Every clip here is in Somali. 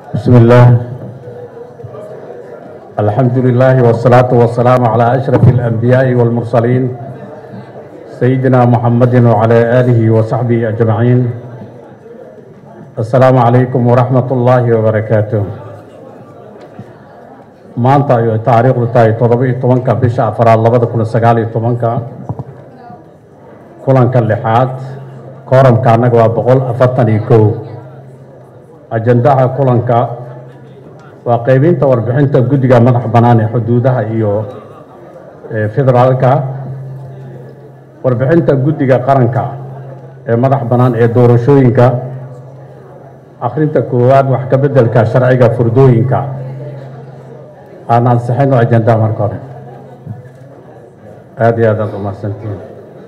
بسم الله الحمد لله والصلاة والسلام على أشرف الأنبياء والمرسلين سيدنا محمد وعلى آله وصحبه أجمعين السلام عليكم ورحمة الله وبركاته maanta ay taariikhdu tahay toddoba-iyo tobanka bisha afaraad labada kun sagaal iyo tobanka kulanka lixaad kooramka annaga waa boqol afartan iyo kow ajandaha kulanka waa qeybinta warbixinta guddiga madax bannaan ee xuduudaha iyo federaalka warbixinta guddiga qaranka ee madax bannaan ee doorashooyinka akhrinta koowaad wax ka beddelka sharciga furdooyinka aan ansixino ajandaha marka hore aada iyo aad aad umahadsantihiin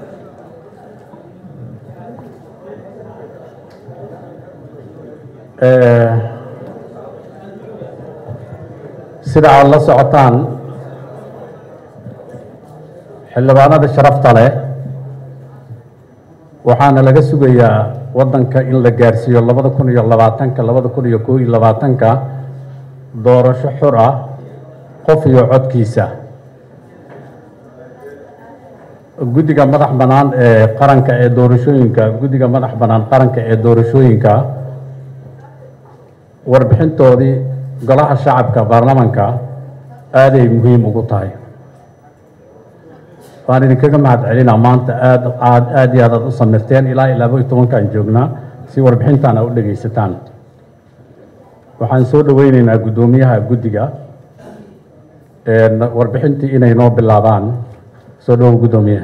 sida aad la socotaan xildhibaanada sharafta leh waxaana laga sugayaa waddanka in la gaarsiiyo labada kun iyo labaatanka labada kun iyo koo iyo labaatanka doorasho xur ah qof iyo codkiisa guddiga madax bannaan ee qaranka ee doorashooyinka guddiga madax bannaan qaranka ee doorashooyinka warbixintoodii golaha shacabka baarlamanka aaday muhiim ugu tahay waan idinkaga mahad celinaa maanta aad aad aad iyo aad aad u samirteen ilaa iyo laba iyo tobankaan joognaa si warbixintaan a u dhegaysataan waxaan soo dhoweyneynaa guddoomiyaha guddiga warbixintii inay noo bilaabaan soo dhowo guddoomiye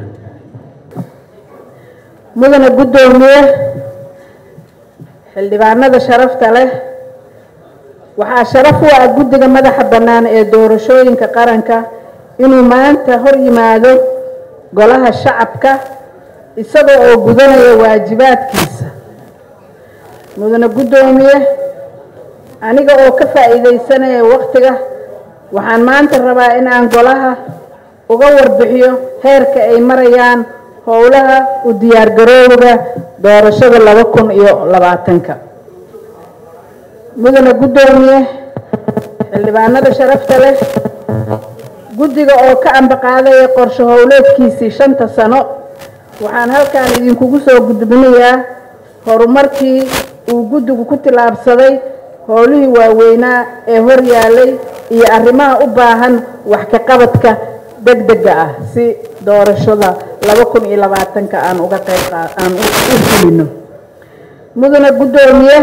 mudane guddoomiye xildhibaanada sharafta leh waxaa sharaf u ah guddiga madaxa bannaan ee doorashooyinka qaranka inuu maanta hor yimaado golaha shacabka isaga oo gudanaya waajibaadkiisa mudane guddoomiye aniga oo ka faa'iidaysanaya wakhtiga waxaan maanta rabaa in aan golaha uga warbixiyo heerka ay marayaan howlaha u diyaargarowga doorashada laba kun iyo labaatanka mudane guddoomiye xildhibaanada sharafta leh guddiga oo ka ambaqaadaya qorshe howleedkiisii shanta sano waxaan halkan idinkugu soo gudbinayaa horumarkii uu guddigu ku tillaabsaday howlihii waaweynaa ee hor yaalay iyo arrimaha u baahan wax ka qabadka deg dega ah si doorashada laba kun iyo labaatanka aan uga qayb aan u fulino mudane guddoomiye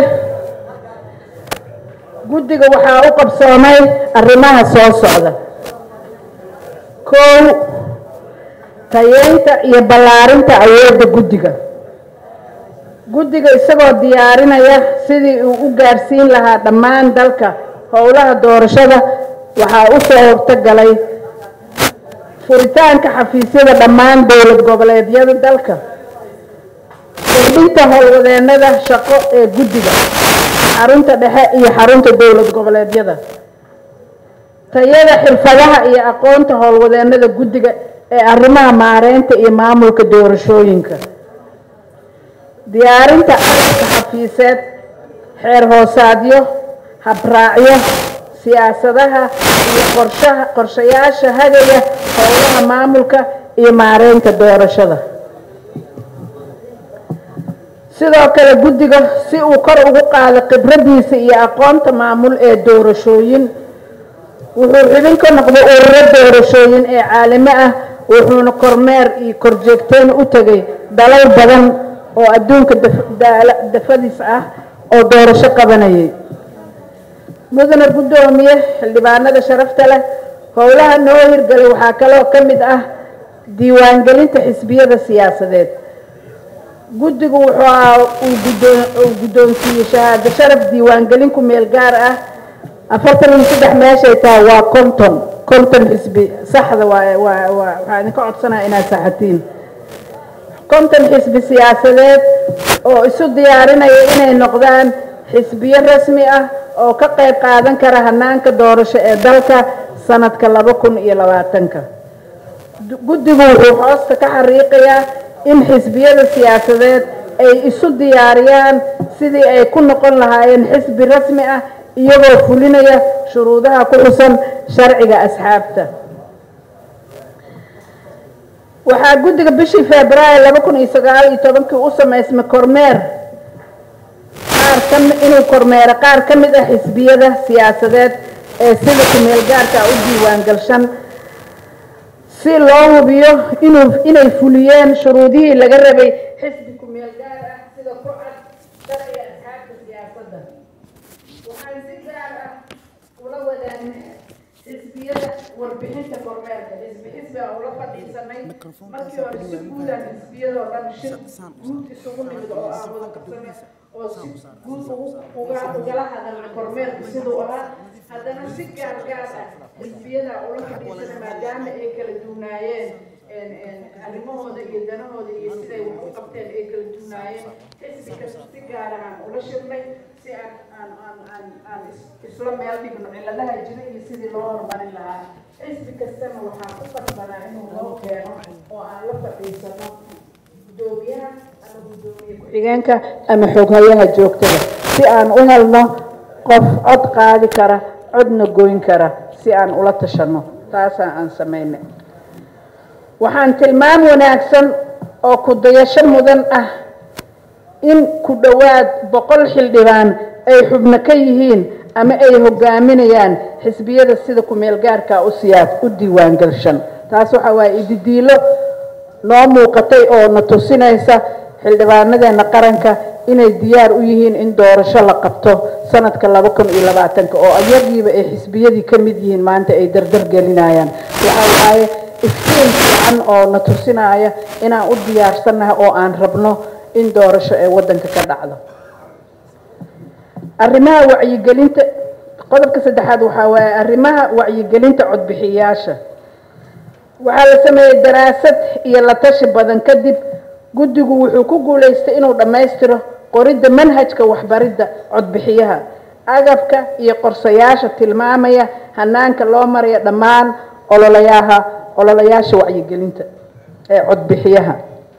guddiga waxaa u qabsoomay arrimaha soo socda kow tayeynta iyo ballaarinta awoodda guddiga guddiga isagoo diyaarinaya sidii uu u gaarsiin lahaa dhammaan dalka howlaha doorashada waxaa u soo hortogalay furitaanka xafiisyada dhammaan dowlad goboleedyada dalka kordhinta howlwadeennada shaqo ee guddiga xarunta dhexe iyo xarunta dowlad goboleedyada tayada xirfadaha iyo aqoonta howlwadeennada guddiga ee arrimaha maareynta iyo maamulka doorashooyinka diyaarinta aragka xafiiseed xeer hoosaadyo habraacyo siyaasadaha iyo qorshaha qorshayaasha hagaya howlaha maamulka iyo maareynta doorashada sidoo kale guddiga si uu kor ugu qaado khibradiisa iyo aqoonta maamul ee doorashooyin wuxuu xubin ka noqday ururo doorashooyin ee caalami ah wuxuuna kormeer iyo korjeegteen u tegay dalal badan oo adduunka dafadiis ah oo doorasho qabanayay mudane guddoomiye xildhibaanada sharafta leh howlaha noo hirgalay waxaa kaloo ka mid ah diiwaangelinta xisbiyada siyaasadeed guddigu wuxuu uu guddoonsiiyey shahaado sharaf diiwaangelin ku meel gaar ah afartan iyo saddex meeshay tahay waa konton konton xisbi saxda waa waa waa waxaa idinka codsanaya inaad saxatiin konton xisbi siyaasadeed oo isu diyaarinaya inay noqdaan xisbiyo rasmi ah oo ka qayb qaadan kara hanaanka doorasho ee dalka sanadka laba kun iyo labaatanka guddigu wuxuu hoosta ka xariiqayaa in xisbiyada siyaasadeed ay isu diyaariyaan sidii ay ku noqon lahaayeen xisbi rasmi ah iyagoo fulinaya shuruudaha ku xusan sharciga asxaabta waxaa guddiga bishii februaayo laba kun iyo sagaal iyo tobankii u samaysmay kormeer qaar ka inuu kormeero qaar ka mid ah xisbiyada siyaasadeed ee sida kumeel gaarka u diiwaangalshan si loo hubiyo inuu inay fuliyeen shuruudihii laga rabay xisbi kumeel gaar ah sida ku cad sharciga asxaabta siyaasadda waxaan si gaar ah ula wadaagnay xisbiyada warbixinta kormeerka xisbi xisbi aan ula fadhiisanay markii hore si guudaan xisbiyadoo dhan shir guud isugu nimid oo aan wada qabsanay oo si guud uga ugala hadalna kormeerka siduu ahaa haddana si gaar gaar ah xisbiyada ula fadhiisanay maadaama ay kala duunaayeen arrimahooda iyo danahooda iyo siday wax u qabteen ay kala duunaayeen xisbi kasta si gaar ahaan ula shirnay si aan aan aan aan aan isla meel dhigno cilladaha jira iyo sidii loo horumarin lahaa xisbi kastana waxaa ku qasbanaa inuu loo keeno oo aan la fadhiisano gudoomiyaha ama gudoomiye ku-xigeenka ama xoghayaha joogtada si aan u helno qof cod qaadi kara codna goyn kara si aan ula tashano taasaa aan samaynay waxaan tilmaam wanaagsan oo ku dayasho mudan ah in ku dhowaad boqol xildhibaan ay xubno ka yihiin ama ay hogaaminayaan xisbiyada sida kumeel gaarka u siyaas u diiwaangalshan taas waxa waaye ididiilo noo muuqatay oo na tusinaysa xildhibaanadeena qaranka inay diyaar u yihiin in doorasho la qabto sanadka laba kun iyo labaatanka oo ayagiiba ay xisbiyadii ka mid yihiin maanta ay dardar gelinayaan waxa waaye iftiin fiican oo na tusinaya inaan u diyaarsannahay oo aan rabno in doorasho ee waddanka ka dhacdo arrimaha wacyigelinta qodobka saddexaad waxaa waaye arrimaha wacyigelinta codbixiyayaasha waxaa la sameeyey daraasad iyo la tashi badan kadib guddigu wuxuu ku guulaystay inuu dhammaystiro qoridda manhajka waxbaridda codbixiyaha agabka iyo qorsayaasha tilmaamaya hanaanka loo maraya dhammaan ololayaha ololayaasha wacyigelinta ee codbixiyaha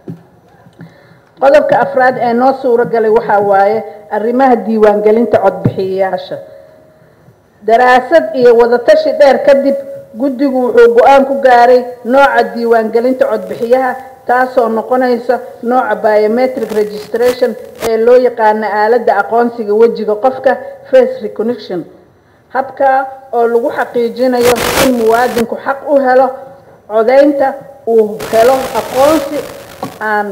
qodobka afraad ee noo suuro galay waxaa waaye arrimaha diiwaangelinta codbixiyayaasha daraasad iyo wadatashi dheer kadib guddigu wuxuu go-aan ku gaaray nooca diiwaangelinta codbixiyaha taasoo noqonaysa nooca biometric registration ee loo yaqaano aaladda aqoonsiga wejiga qofka face recognition habkaa oo lagu xaqiijinayo in muwaadinku xaq u helo codaynta uu helo aqoonsi aan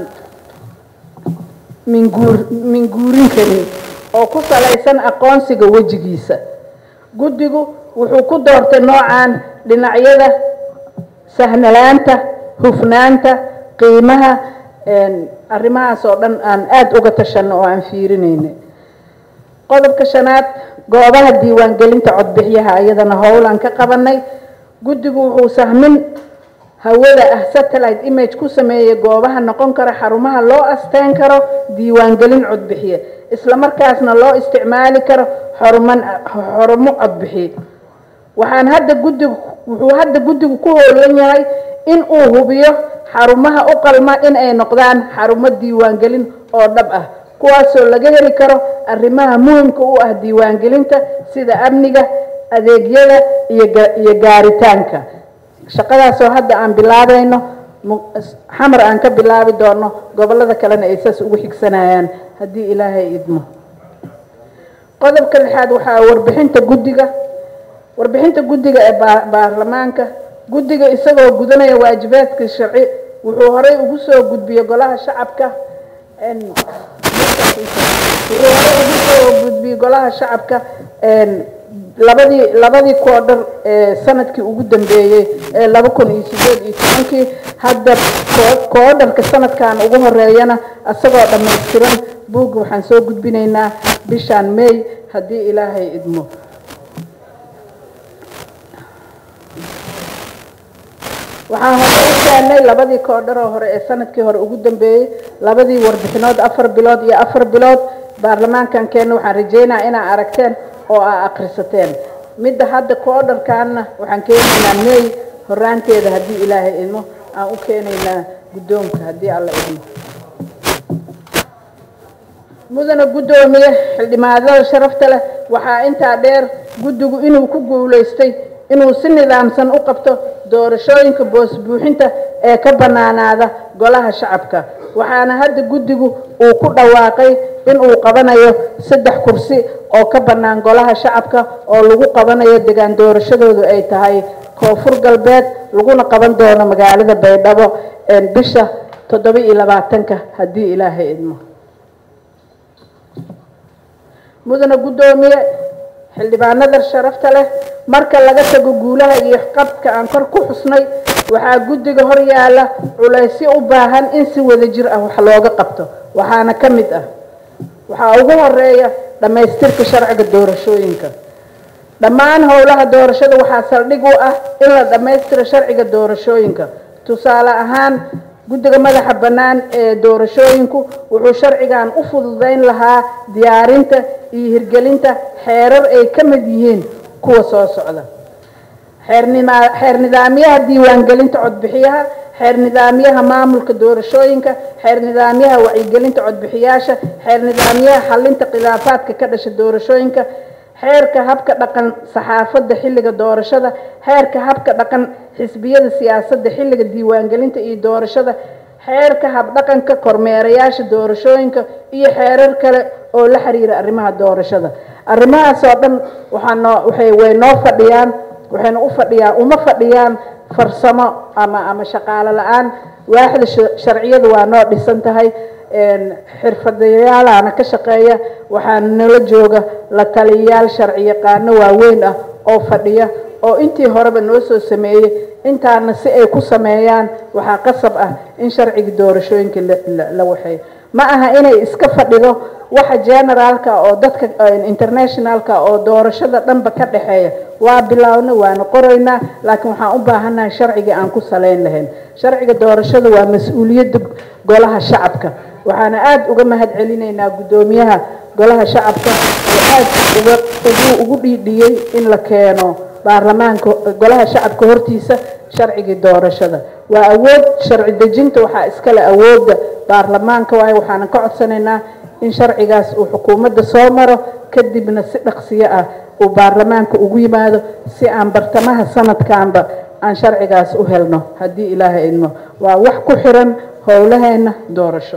minguur minguurin karin oo ku salaysan aqoonsiga wejigiisa guddigu wuxuu ku doortay noocan dhinacyada sahnalaanta hufnaanta qiimaha arrimahaas oo dhan aan aada uga tashanno oo aan fiirinayna qodobka shanaad goobaha diiwaangelinta codbixiyaha iyadana howlaan ka qabanay guddigu wuxuu sahmin hawada ah satellite image ku sameeyey goobaha noqon kara xarumaha loo asteyn karo diiwaangelin codbixiye isla markaasna loo isticmaali karo xaruman xarumo codbixiye waxaan hadda guddigu wuxuu hadda guddigu ku howlan yahay in uu hubiyo xarumaha u qalma in ay noqdaan xarumo diiwaangelin oo dhab ah kuwaasoo laga heli karo arrimaha muhimka u ah diiwaangelinta sida amniga adeegyada iyo gaaritaanka shaqadaasoo hadda aan bilaabayno xamar aan ka bilaabi doono gobolada kalena ay saas ugu xigsanayaan haddii ilaahay idmo qodobka lixaad waxaa warbixinta guddiga warbixinta guddiga ee baarlamaanka guddiga isagoo gudanaya waajibaadka sharci wuxuu horey ugu soo gudbiyey golaha shacabka wuxuu horey ugu soo gudbiyey golaha shacabka labadii labadii koodhar ee sanadkii ugu dambeeyey ee laba kun iyo sideed iyo tobankii hadda koodharka sanadkan ugu horeeyana isagoo dhammaystiran buugga waxaan soo gudbinaynaa bishaan may haddii ilaahay idmo waxaan hore u keenay labadii koodharoo hore ee sanadkii hore ugu dambeeyey labadii warbixinood afar bilood iyo afar bilood baarlamaankan keenna waxaan rajeynaa inaa aragteen oo aa akhrisateen midda hadda koodharkaanna waxaan keenaynaa may horaanteeda haddii ilaahay idmo aan u keenaynaa guddoonka haddii alla idmo mudana guddoomiye xildhibaanada sharafta leh waxaa intaa dheer guddigu inuu ku guulaystay inuu si nidaamsan u qabto doorashooyinka boos buuxinta ee ka bannaanaada golaha shacabka waxaana hadda guddigu uu ku dhawaaqay inuu qabanayo saddex kursi oo ka bannaan golaha shacabka oo lagu qabanayo degaan doorashadoodu ay tahay koonfur galbeed laguna qaban doono magaalada baydhabo bisha toddoba iyo labaatanka haddii ilaahay idmo mudana guddoomiye xildhibaanada sharafta leh marka laga tago guulaha iyo qabka aan kor ku xusnay waxaa guddiga hor yaalla culaysyo u baahan in si wada jir ah wax looga qabto waxaana ka mid ah waxaa ugu horeeya dhammaystirka sharciga doorashooyinka dhammaan howlaha doorashada waxaa saldhig u ah in la dhammaystiro sharciga doorashooyinka tusaale ahaan guddiga madaxa bannaan ee doorashooyinku wuxuu sharcigan u fududayn lahaa diyaarinta iyo hirgelinta xeerar ay ka mid yihiin kuwa soo socda xeer nidaamyaha diiwaangelinta codbixiyaha xeer nidaamyaha maamulka doorashooyinka xeer nidaamyaha wacyigelinta codbixiyaasha xeer nidaamyaha xalinta khilaafaadka ka dhasha doorashooyinka xeerka habka dhaqan saxaafadda xilliga doorashada xeerka habka dhaqan xisbiyada siyaasadda xilliga diiwaangelinta iyo doorashada xeerka habdhaqanka kormeerayaasha doorashooyinka iyo xeerar kale oo la xiriira arrimaha doorashada arrimahaas oo dhan waxaanoo waxay way noo fadhiyaan waxayna u fadhiyaan uma fadhiyaan farsamo ama ama shaqaalo la-aan waaxda sharciyadu waa noo dhisan tahay xirfadayaalaana ka shaqeeya waxaana nala jooga la taliyayaal sharci yaqaano waaweyn ah oo fadhiya oo intii horeba noo soo sameeyey intaana si ay ku sameeyaan waxaa qasab ah in sharciga doorashooyinka la waxeeyo ma aha inay iska fadhido waxa generaalka oo dadka internationalka oo doorashada dhanba ka dhexeeya waa bilaawna waana qoraynaa laakiin waxaan u baahannahay sharcigii aan ku salayn lahayn sharciga doorashada waa mas-uuliyadda golaha shacabka waxaana aada uga mahad celinaynaa guddoomiyaha golaha shacabka oo aada uga ugu ugu dhiidhiyey in la keeno baarlamaanka golaha shacabka hortiisa sharcigii doorashada waa awood sharci dejinta waxaa iskale awoodda baarlamaanka waayo waxaanan ka codsanaynaa in sharcigaas uu xukuumadda soo maro kadibna si dhaqsiyo ah uu baarlamaanka ugu yimaado si aan bartamaha sanadkanba aan sharcigaas u helno haddii ilaahay idmo waa wax ku xiran howlaheena doorasho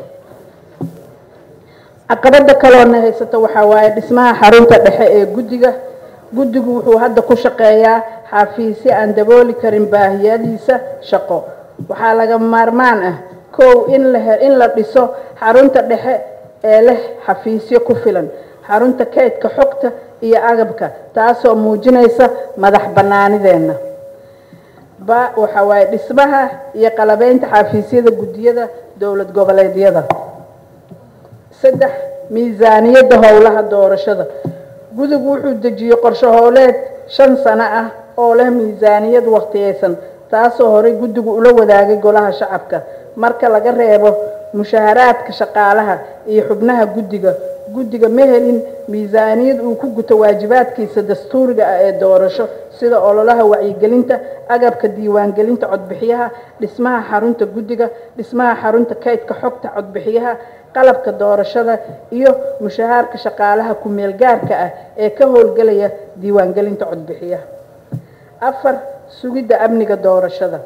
caqabada kaloona haysato waxaa waaye dhismaha xarunta dhexe ee guddiga guddigu wuxuu hadda ku shaqeeyaa xafiisyo aan dabooli karin baahiyadiisa shaqo waxaa laga maarmaan ah kow in la in la dhiso xarunta dhexe ee leh xafiisyo ku filan xarunta kaydka xogta iyo agabka taasoo muujinaysa madax bannaanideenna ba waxa waaye dhismaha iyo qalabeynta xafiisyada guddiyada dowlad goboleedyada saddex miisaaniyadda howlaha doorashada guddigu wuxuu dejiyey qorshe howleed shan sano ah oo leh miisaaniyad waqtiyeysan taasoo horey guddigu ula wadaagay golaha shacabka marka laga reebo mushaharaadka shaqaalaha iyo xubnaha guddiga guddiga ma helin miisaaniyad uu ku guto waajibaadkiisa dastuuriga ah ee doorasho sida ololaha wacyigelinta agabka diiwaangelinta codbixiyaha dhismaha xarunta guddiga dhismaha xarunta kaydka xogta codbixiyaha qalabka doorashada iyo mushahaarka shaqaalaha ku-meel gaarka ah ee ka howlgelaya diiwaangelinta codbixiyaha afar sugidda amniga doorashada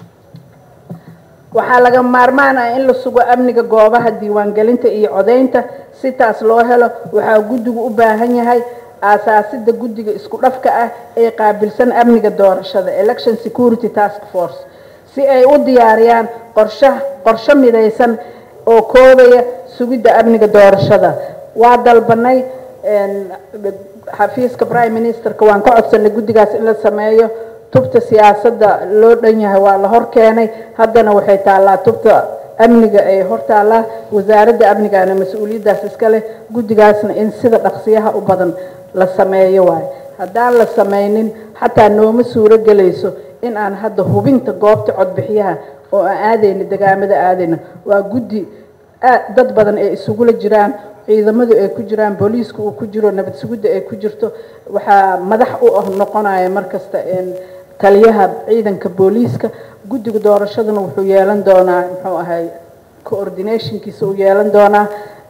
waxaa laga maarmaan ah in la sugo amniga goobaha diiwaangelinta iyo codeynta si taas loo helo waxaa guddigu u baahan yahay aasaasida guddiga isku dhafka ah ee qaabilsan amniga doorashada election security task force si ay u diyaariyaan qorsha qorshe midaysan oo koobaya sugidda amniga doorashada waa dalbanay xafiiska prime ministerka waan ka codsanay guddigaas in la sameeyo tubta siyaasadda loo dhan yahay waa la hor keenay haddana waxay taallaa tubta amniga ee hor taallaa wasaaradda amnigaana mas-uuliyaddaas iska leh guddigaasna in sida dhaqsiyaha u badan la sameeyo waayo haddaan la sameynin xataa nooma suuro gelayso in aan hadda hubinta goobta codbixiyaha oo aan aadayna degaamada aadayna waa guddi dad badan ay isugula jiraan ciidamadu ay ku jiraan booliiska uu ku jiro nabad sugidda ay ku jirto waxaa madax u ah noqonaya markasta taliyaha ciidanka booliiska guddiga doorashaduna wuxuu yeelan doonaa muxuu ahay coordinationkiisa uu yeelan doonaa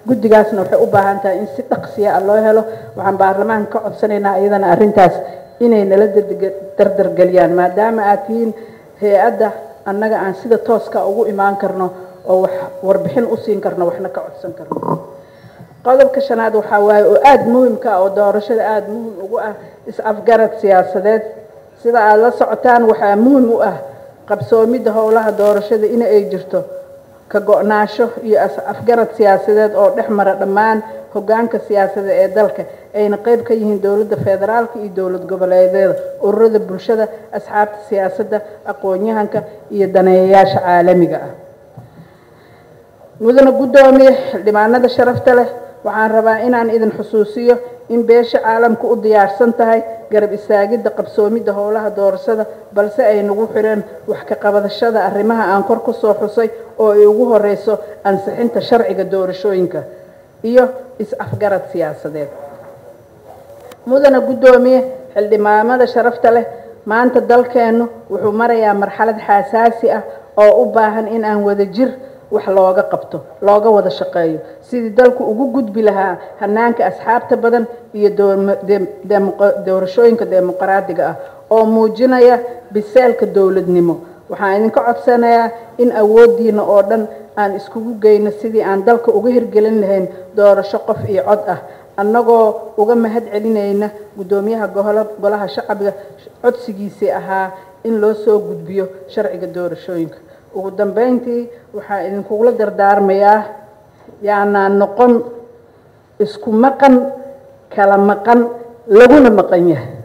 guddigaasna waxay u baahan tahay in si dhaqsiya ah loo helo waxaan baarlamaanka ka codsanaynaa iyadana arrintaas inay nala dardargeliyaan maadaama aad tihiin hay-adda annaga aan sida tooska ugu imaan karno oo wax warbixin u siin karno waxna ka codsan karno qodobka shanaad waxaa waaye oo aada muhimka ah oo doorashada aada muhim ugu ah is-afgarad siyaasadeed sida aada la socotaan waxaa muhim u ah qabsoomidda howlaha doorashada in ay jirto ka go-naasho iyo afgarad siyaasadeed oo dhex mara dhammaan hoggaanka siyaasadda ee dalka ayna qayb ka yihiin dowladda federaalka iyo dowlad goboleedyada ururada bulshada asxaabta siyaasadda aqoon-yahanka iyo daneeyayaasha caalamiga ah mudana guddoomiye xildhibaanada sharafta leh waxaan rabaa inaan idin xusuusiyo in beesha caalamka u diyaarsan tahay garab istaagidda qabsoomidda howlaha doorashada balse ay nagu xireen wax ka qabadashada arrimaha aan kor ku soo xusay oo ay ugu horeyso ansixinta sharciga doorashooyinka iyo is-afgarad siyaasadeed mudana guddoomiye xildhibaanada sharafta leh maanta dalkeennu wuxuu marayaa marxalad xasaasi ah oo u baahan in aan wada jir wax looga qabto looga wada shaqeeyo sidii dalku ugu gudbi lahaa hanaanka asxaabta badan iyo doorashooyinka dimuqraadiga ah oo muujinaya biseelka dowladnimo waxaan idinka codsanayaa in awooddiina oo dhan aan iskugu geyno sidii aan dalka uga hirgelin lahayn doorasho qof iyo cod ah annagoo uga mahad celinayna guddoomiyaha golaha shacbiga codsigiisii ahaa in loo soo gudbiyo sharciga doorashooyinka ugu dambeyntii waxaa idinkugula dardaarmayaa yaanaa noqon isku maqan kala maqan laguna maqan yahay